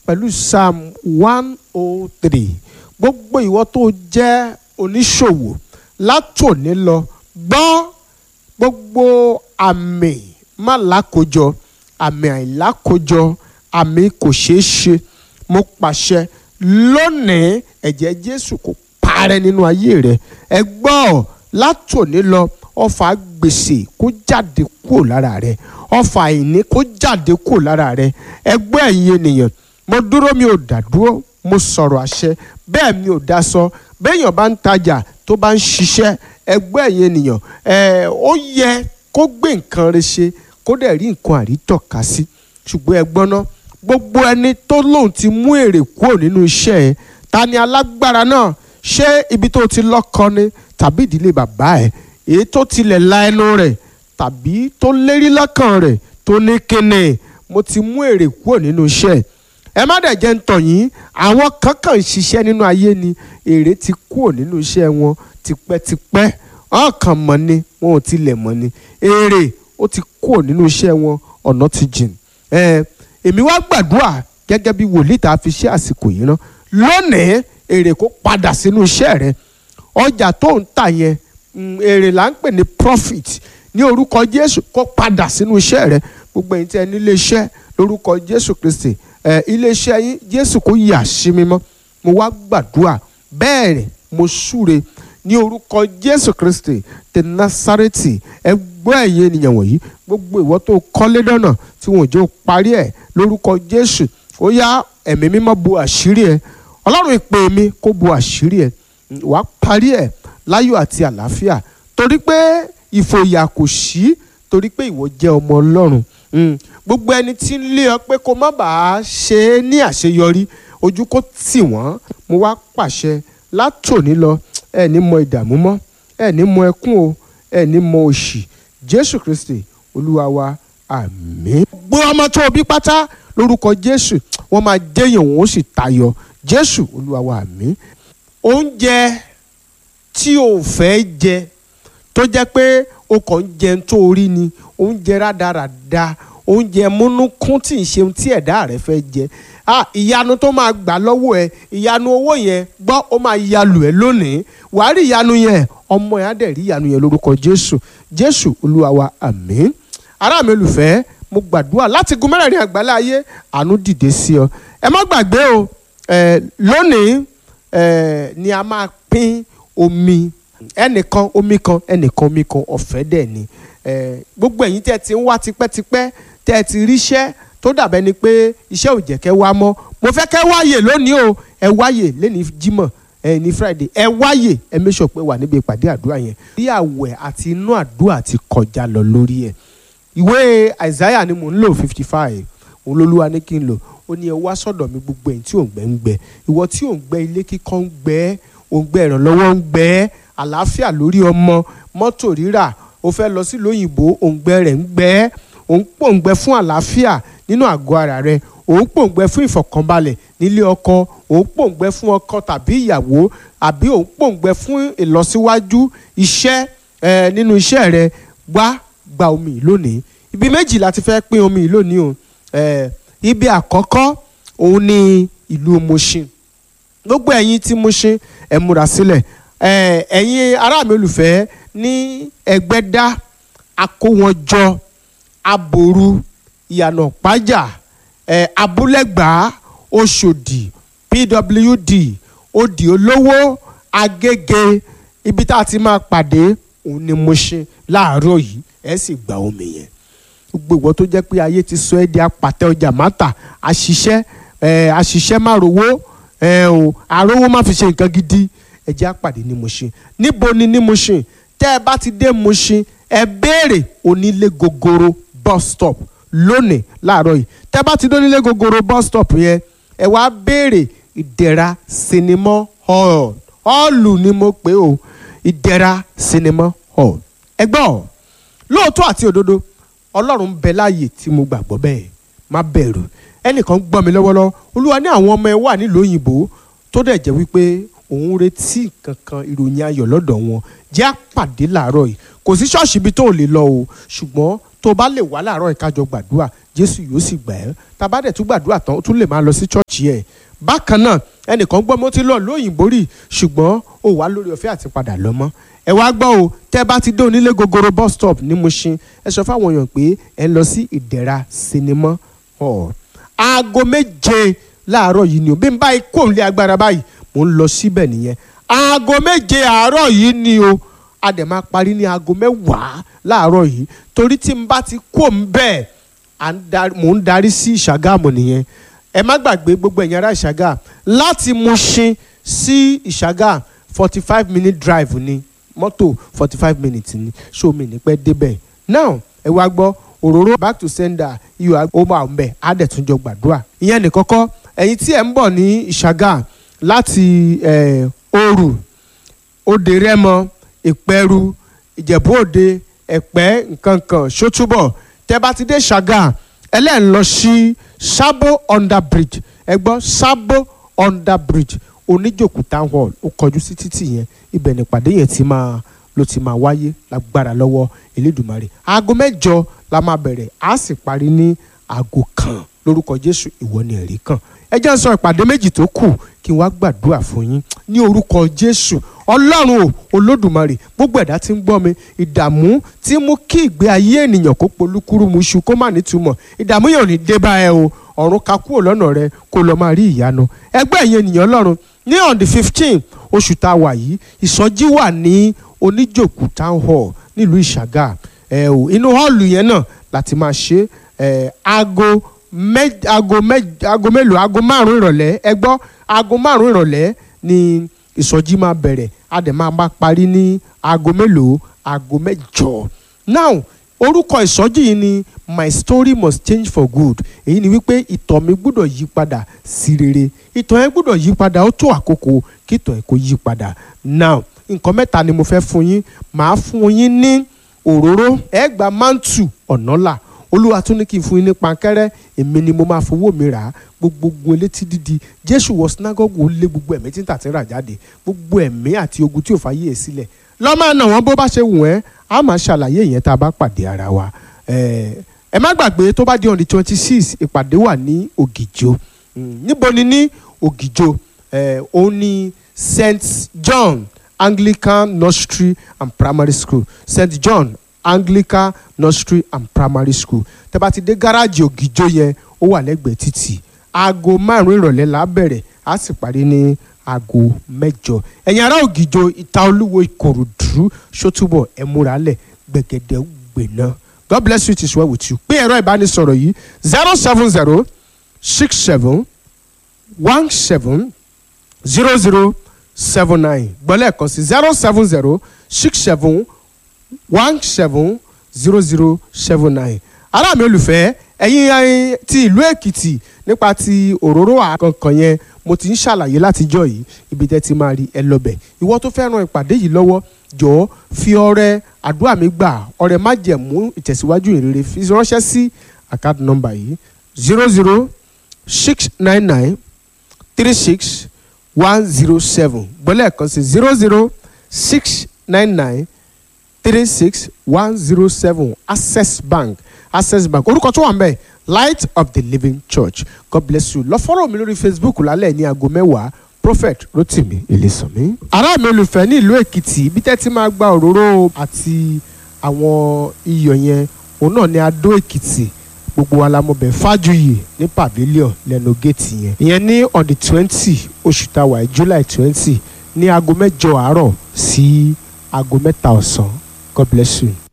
pẹ̀lú psalm one oh three gbogbo ìwọ tó jẹ́ oníṣòwò látòní lọ gbọ́ gbogbo àmì má lákòjọ àmì àìlákòjọ àmì kò ṣeé ṣe mo pàṣẹ lónìí ẹ̀jẹ̀ jésù kò parẹ́ nínú ayé rẹ ẹ gbọ́ látòní lọ ọfà gbèsè kó jáde kúrò lára rẹ ọfà àìní kó jáde kúrò lára rẹ ẹgbẹ́ ẹ̀yin ènìyàn mo dúró mi ò dá dúró mo sọ̀rọ̀ àṣẹ bẹ́ẹ̀ mi ò dá sọ béèyàn bá ń tajà tó bá ń ṣiṣẹ́ ẹgbẹ́ ẹ̀yin ènìyàn ẹ̀ ó yẹ kó gbé nǹkan rẹ̀ ṣe kó dẹ̀ rí nǹkan àrítọ́ka sí ṣùgbọ́n ẹ gbọ́n ná gbogbo ẹni tó lóun ti mú èrè kúrò nínú iṣẹ́ ẹ̀ ta ni alágbára náà ṣé ibi tó ti lọ́kọ ni tàbí ìdílé bàbá ẹ̀ èyí tó tilẹ̀ la ẹnu rẹ̀ tàbí tó lérí lọ́kàn rẹ̀ tó ní kíni mo ti mú èrè kúrò nínú iṣẹ́ ẹ̀ ẹ má dẹ̀ jẹ́ ń tọ̀ yín àwọn kankan ṣiṣẹ́ nínú ayé ni èrè ti kúrò nínú iṣẹ́ wọn tipẹ́tipẹ́ wọn kàn mọ̀ ni wọn ò tilẹ̀ mọ̀ ni èrè ó ti kúrò nínú iṣẹ́ wọn ọ̀nà ti jìn ẹ èmi wá gbàdúrà gẹ́gẹ́ bí wòlíì tá a fi ṣe àsìkò yìí rán lónìí èrè kó padà sínú iṣẹ́ rẹ ọjà tó ń tà yẹn èrè là ń pè ní profit ní orúkọ Jésù kó padà sínú iṣẹ́ rẹ gbogbo ẹ̀yin tí ẹ ní ilé iṣẹ́ lórúkọ Jésù Kristi ẹ iléeṣẹ́ yín Jésù kó yà sí mímọ́ mo wá gbàdúrà bẹ́ẹ̀ rẹ̀ mo súre ní orúkọ Jésù Kristi ti Násárẹ́tì ẹ gbọ́ ẹ̀yin ènìyàn wọ̀nyí gbogbo ìwọ tó kọ́lé dọ́nà tí wọn ò jẹ́ parí ẹ̀ lórúkọ Jésù ó yá ẹ̀mí mímọ́ bo àṣírí ẹ̀ Ọlọ́run ìpè mi kó bo àṣírí ẹ̀ wàá parí ẹ̀ láyọ̀ àti àlàáfíà torí pé ìfòyà kò sí torí pé ìwọ jẹ́ ọmọ Ọlọ́run gbogbo ẹni tí ń lé ọ pé kó má bàa ṣe é ní àṣeyọrí ojú kó tì wọ́n mo wá pàṣẹ látòní lọ ẹ ní mọ ìdààmú mọ́ ẹ ní mọ ẹkún o ẹ ní mọ òṣì Jésù Kristi Olúwa wa àmín. gbogbo ọmọ tó o bí pátá lórúkọ Jésù wọ́n máa jẹ́yàn wọ́n ó sì tayọ Jésù Olúwa wa àmín. oúnjẹ tí o fẹ́ jẹ tó jẹ́ pé o kàn ń jẹun tó o rí ni oúnjẹ rádaràda oúnjẹ múnúkún tí ń ṣeun tí ẹ̀dá rẹ fẹ́ jẹ ah ìyanu tó máa gbà lọ́wọ́ ẹ ìyanu owó yẹn gbọ́ ó máa yalù ẹ lónìí wàá rí ìyanu yẹn ọmọ yẹn á dẹ̀ rí ìyanu yẹn lórúkọ Jésù Jésù Olúwa wa àmín ará mi olùfẹ́ mo gbàdúrà láti gun mẹ́rẹ̀ẹ̀rin àgbálá ayé àánú dìde sí ọ ẹ má gbàgbé o ẹ lónìí ẹ ni a máa pín omi ẹnìkan omi kan ẹnìkan omi kan ọ̀fẹ́ dẹ̀ ni gbogbo ẹ̀yin tẹ́ ti ń wá tipẹ́tipẹ́ tẹ́ ti ríṣẹ́ tó dàbẹ́ ni pé iṣẹ́ ò jẹ́ kẹ́ wá mọ́ mo fẹ́ kẹ́ wáyè lónìí o ẹ wáyè lẹ́ni Jímọ̀ ẹ ní Friday ẹ wáyè ẹ make sure pé wà níbi ìpàdé àdúrà yẹn bí àwẹ̀ àti inú àdúrà ti kọjá lọ lórí ẹ̀ ìwé Isaiah ni mò ń lò fifty five òun lolúwa ní kí n lò ó ní ẹ wá sọ́dọ̀ mi gbogbo ẹ̀yin tí ò ń gbẹ ń gbẹ ìwọ tí ò ń gbẹ ilé kíkọ́ ń gbẹ ò ń gbẹ ìrànlọ́wọ́ ń gbẹ àlàáfíà lórí ọmọ mọ́tò rírà o fẹ́ lọ sí lóyìnbó òǹgbẹ rẹ̀ ń gbẹ òun pòǹgbẹ fún àlàáfíà nínú àgọ́ ara rẹ̀ òun pòǹgbẹ fún ìfọ̀kànbalẹ̀ nílé ọkọ òun pòǹgbẹ fún ọkọ tàbí ìyàwó àbí òun pòǹgbẹ fún ìlọsíwájú iṣẹ́ ẹ nínú iṣẹ́ rẹ̀ wá gba omi lónìí ibi méjì láti fẹ́ pín omi lónìí o ẹ ibi àkọ́kọ́ òun ni ìlú Mushin gbogbo ẹ̀yin tí Mushin ẹ múra sílẹ̀ ẹ ẹ̀yin ará mi olùfẹ́ ní Ẹgbẹ́dá akówọnjọ aboru ìyànà pájà ẹ abúlẹ̀gbá Ọ̀ṣọ́dì pwd òdì olówó agége ibi tá a ti máa pàdé òun ni Mushin láàárọ̀ yìí ẹ sì gba omi yẹn gbogbo ìwọ tó jẹ́ pé ayé ti sọ ẹ́ di apàtẹ ọjà mátà àṣìṣẹ́ ẹ àṣìṣẹ́ má rówó ẹ o àrówó má fi ṣe nǹkan gidi ẹ jẹ́ àpàdé ní Mushin níbo ni ní Mushin tẹ́ ẹ bá ti dé Mushin ẹ béèrè onílé gogoro bus stop lónìí láàárọ̀ yìí tẹ́ ẹ bá ti dé onílé gogoro bus stop yẹn ẹ wá béèrè ìdẹ̀ra sinimá hall hall ni mo pè o ìdẹ̀ra sinimá hall ẹ gbọ́ lóòótọ́ àti òdodo ọlọ́run ń bẹ láàyè tí mo gbàgbọ́ bẹ́ẹ̀ má bẹ̀rù ẹnìkan gbọ́ mi lọ́wọ́lọ́wọ́ olúwa ní àwọn ọmọ ẹ wà nílùú òyìnbó tó dẹ̀ jẹ́ wípé òun retí kankan ìròyìn ayọ̀ lọ́dọ̀ wọn jẹ́ àpàdé làárọ̀ yìí kò sí ṣọ́ọ̀ṣì ibi tó lè lọ o ṣùgbọ́n tó o bá lè wá láàárọ̀ ìkájọ gbàdúrà jésù yóò sì gbà ẹ́ tá a bá dẹ̀ tún gbàdúrà tán ó tún lè máa lọ sí chọ́ọ̀chì ẹ̀ bákan náà ẹnìkan gbọ́ mo ti lọ lóyìnbó rí ṣùgbọ́n ó wà lórí ọ̀fẹ́ àti padà lọ mọ́ ẹ wá gbọ́ o tẹ́ bá ti dé onílé gogoro bus stop ní Mushin ẹ sọ fáwọn èèyàn pé ẹ ń lọ sí ìdẹ̀ra sinimá hall aago méje láàárọ̀ yìí ni o bí n báyìí kò ń lé agbára báyìí mò ń lọ síbẹ̀ nìyẹn aago méje àárọ̀ yìí ni o a dẹ̀ máa parí ní aago mẹ́wàá láàárọ̀ yìí torí tí n bá ti kó ń bẹ́ẹ̀ mò ń darí sí ìṣàgámù nìyẹn ẹ má gbàgbé gbogbo ẹ̀yin ará ìṣàgà láti Mushin sí ìṣàgà forty five minute drive ni mọ́tò forty five minutes ni ṣó mi ní pẹ́ débẹ̀ now ẹ wá gbọ́ òróró back to sender iyọ̀ ó máa ń bẹ̀ á dẹ̀ tún jọ gbàdúrà ìyẹn ní kọ́kọ́ ẹ̀yin tí ẹ̀ ń bọ̀ ní ìṣàgà láti òru òde rẹ́mọ ìpẹ́rù ìjẹ̀bú òde ẹ̀pẹ́ nkankan ṣótúbọ̀ tẹ́ bá ti dé ṣàgà ẹlẹ́yìn lọ sí sábò under bridge ẹ gbọ́ sábò under bridge oníjòkú town hall ó kọjú sí títì yẹn ibẹ̀ nípàdé yẹn ti máa ló ti máa wáyé lágbára lọ́wọ́ Elédùmarè aago mẹ́jọ la máa bẹ̀rẹ̀ á sì parí ní aago kan lórúkọ Jésù ìwọ ni ẹ̀rí kan ẹ jẹ́ n sọ ìpàdé méjì tó kù kí n wá gbàdúrà fún yín ní orúkọ Jésù Ọlọ́run o Olódùmarè gbogbo ẹ̀dá tí ń gbọ́ mi ìdààmú tí mú kí ìgbé ayé ènìyàn kó polúkúrú mu iṣu kó má nítumọ̀ ìdààmú yẹn ò ní dé bá ẹ o ọ̀run ka kúrò lọ́nà rẹ kó lọ́ọ́ máa rí ìyanu ẹgbẹ́ ìyẹn ènìyàn Ọlọ́run ní on the fifteen oṣù tá a wà yìí ìsọjí wà ní oníjòkú town hall nílùú ìṣàgà ẹ o inú họ́ọ̀lù yẹn náà láti máa ṣe ẹ aago mẹ aago mẹ aago mélòó aago márùn ìrọ̀lẹ́ ẹ gbọ́ aago márùn ìrọ̀lẹ́ ni ìsọjí máa bẹ̀rẹ̀ a dẹ̀ máa bá parí ní aago mélòó aago mẹ́jọ now orúkọ ìsọjí yìí ni my story must change for good èyí ni wípé ìtàn mi gbọ́dọ̀ yí padà sí rere ìtàn yẹn gbọ́dọ̀ yí padà ó tó àkókò kí ìtàn yẹn kó yí padà now nǹkan mẹ́ta ni mo fẹ́ fún yín màá fún yín ní òróró ẹ gba mántù ọ̀nàlà olúwa tún ní kí n fún yín ní pankẹ́rẹ́ èmi ni mo máa fowó mi rà á gbogbo elétí dídi jésù wọ sinagogu ó lé gbogbo ẹ̀mí tí ń tà tí ń rà jáde gbogbo ẹ̀mí àti ogun tí ò fà yé e sílẹ̀ lọ́mọ àná wọn bó bá ṣe wù ẹ́ a máa ṣàlàyé ìyẹn tá a bá pàdé ara wa ẹ má gbàgbé tó bá di on the twenty six ìpàdé wà ní ògìjò níbo ni ní ògìjò òun ni st john anglican nursery and primary school st john anglican nursery and primary school tẹ́ bá ti dé gáràjì ògìjò yẹn ó wà lẹ́gbẹ̀ẹ́ títì aago márùn-ún ìrọ̀lẹ́ la bẹ̀rẹ̀ á sì parí ní aago mẹ́jọ ẹ̀yin ará ògìjò ìta olúwo ìkòròdú ṣótúbọ̀ ẹ múra lẹ̀ gbẹ̀gẹ̀dẹ̀ gbẹ̀ná god bless you it is well with you pé ẹ̀rọ ìbánisọ̀rọ̀ yìí zero seven zero six seven one seven zero zero seven nine gbọ́lẹ̀ kan sí zero seven zero six seven one seven zero zero seven nine ará mi olùfẹ́ ẹ̀yin ti ìlú èkìtì nípa ti òróró àkànkàn yẹn mo ti ń ṣàlàyé látijọ́ yìí ibi tẹ́ ti máa rí ẹ lọ́bẹ̀ ìwọ tó fẹ́ ran ìpàdé yìí lọ́wọ́ jọ̀ọ́ fi ọrẹ àdúrà mi gbà ọrẹ májẹ̀mú ìtẹ̀síwájú ìrere fi ránṣẹ́ sí account number yìí zero zero six nine nine three six one zero seven gbọ́lẹ̀ kan sí zero zero six nine nine three six one zero seven access bank access bank orúkọ tó wà ń bẹ̀ light of the living church god bless you lọ fọ́rọ̀ mi lórí facebook lálẹ́ ní aago mẹ́wàá prophet rotimi elesanmi. ará mi olùfẹ́ ní ìlú èkìtì ibi tẹ́ ti máa gba òróró àti àwọn iyọ̀ yẹn òun náà ní adó èkìtì gbogbo wa la mọ̀ bẹ̀ fájuyì ní pavilion lẹ́nu géètì yẹn ìyẹn ní on the twenty oṣù táwa july twenty ní aago mẹ́jọ àárọ̀ sí aago mẹ́ta ọ̀sán god bless you.